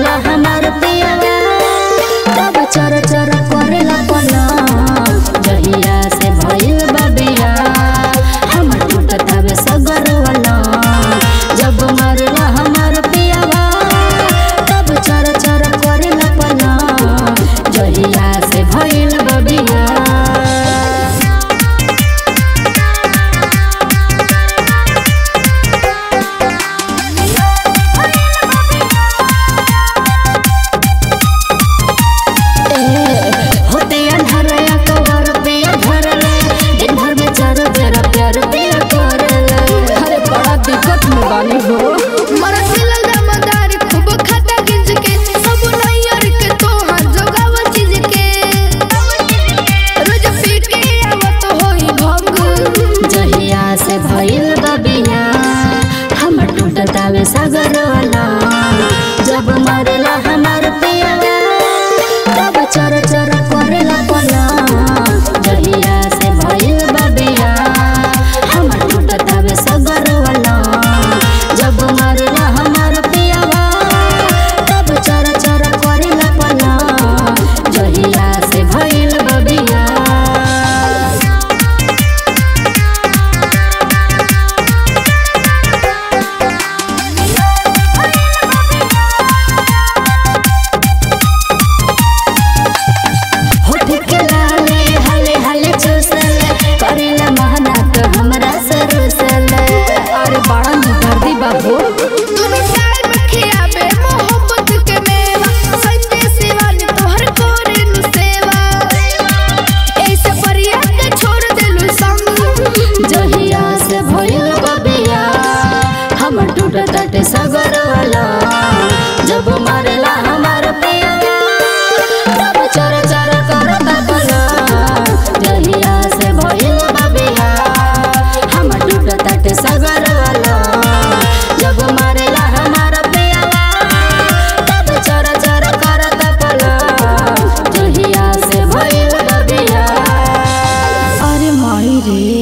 मारेला हमार पियावा तब चर चर करेला पला जहिया से भइल बा बिया हम टूटतावे सगर वाला जब मारेला हमार पियावा तब चर चर करेला पला जहिया से भइल बा बिया होते अंधारया कवर पे धरले दिन भर में चार बेर प्यार पिया करले अरे बड़ा दिक्कत में बानी हो मरद मिलल दामदार खूब खाता गिंज के सब नैयर के तोहार जोगाव चीज के रोज पी के आवत होई भंग जहिया से भइल बबिया हम टूटतावे सागर वाला जब मरला हमार पिया तब चर चर करेला पला जहिया से भइल बबिया हम टूटतावे सागर वाला जब मरला हमार पिया तब चर चर करेला पला जहिया से भइल बबिया होठ के लाले हले हले चूसले करेला मेहनत हमरा सरुसले अरे बड़ा दर्दी बाबू दुनु टाइम खियाबे मोहब्बत के मेवा संजय शिवानी तोहर करे नु सेवा ऐसे परिया के छोड़ देलु संग जहिया से भइल बबिया हम टूटत सगर वाला जब मरला हमार पिया तब चर चर करत बला जहिया से भइल बबिया हम टूटत सगर वाला जब मरला हमार पिया तब चर चर करत बला जहिया से भइल बबिया अरे माई रे